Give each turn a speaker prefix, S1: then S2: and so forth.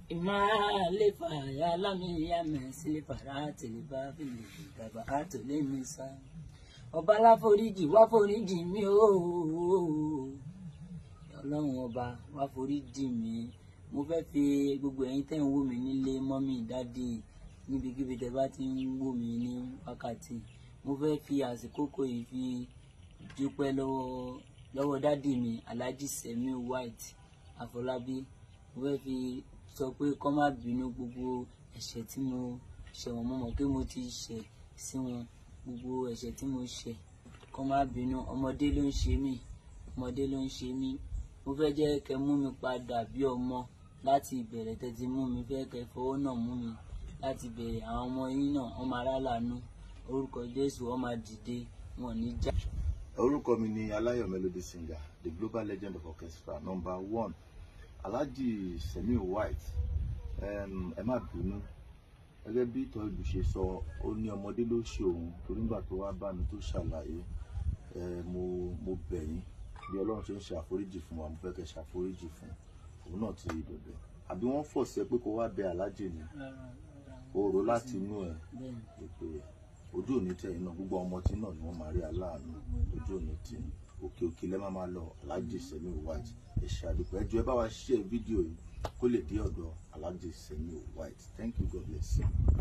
S1: imalefa ya lami ya mẹsìlẹ fara tẹlifà fìlẹ ìdàgbà àtòlẹ mi sá ọba láforíjì wá foríjì mi ooo ọlọ́run ọba wá foríjì mi mo fẹ́ fi gbogbo ẹ̀yin tẹ́ ń wò mí nílé mọ́mí dádì níbikíbi tẹ́ bá ti ń wò mí ní wákàtí mo fẹ́ fi àsìkò yìí fi dúpẹ́ lọ́wọ́ lọ́wọ́ dádì mi alhaji semi white àfọlábí mo fẹ́ fi sọ pé kọ́ má bínú gbogbo ẹ̀ṣẹ̀ tí mo ṣẹ̀ wọ́n mo mọ̀ pé mo ti ṣẹ̀ sí wọn gbogbo ẹ̀ṣẹ̀ tí mo ṣẹ̀ kọ́ má bínú ọmọdé ló ń ṣe mí ọmọdé ló ń ṣe mí mo fẹ́ jẹ́ kẹ́ mú mi padà bí ọmọ láti ìbẹ̀rẹ̀ tẹ́tí mú mi fẹ́ kẹ́ fọwọ́ náà mú mi láti bẹ̀rẹ̀ àwọn ọmọ yín náà wọ́n máa rálàánú orúkọ jésù wọ́n máa dìde wọn ò ní já.
S2: orúkọ mi ni aláyọ̀ melody singer the global legend of orchestra number one alhaji semi white um, ẹ má bínú gẹ́gẹ́ bí ìtọ́ ìlú ṣe sọ ó ní ọmọdé ló ṣe òun torí nígbà tó wá bá mi tó ṣàlàyé ẹ mo mo bẹ̀ yín bí ọlọ́run ṣe ń ṣe àforíjì fún wa mo fẹ́ kẹ́ ṣàforíjì fún òun náà ti bẹ̀bẹ̀ àbí wọ́n fọ̀ṣẹ́ pé kó wá bẹ alájì ni oòrò láti inú ẹ̀
S1: bẹ́ẹ̀ni
S2: pé ojú òní tẹ̀ iná gbogbo ọmọ tí náà ni wọ́n máa rí aláàánú ojú òní tì í òkè òkè lẹ́ máa máa lọ alájì sẹ́mi white ẹ ṣe àdúpẹ́ ẹ jọ̀ọ́ ẹ bá wa ṣe fídíò yìí kó lè dé ọ̀dọ̀ alájì sẹ́mi white thank you god bless you.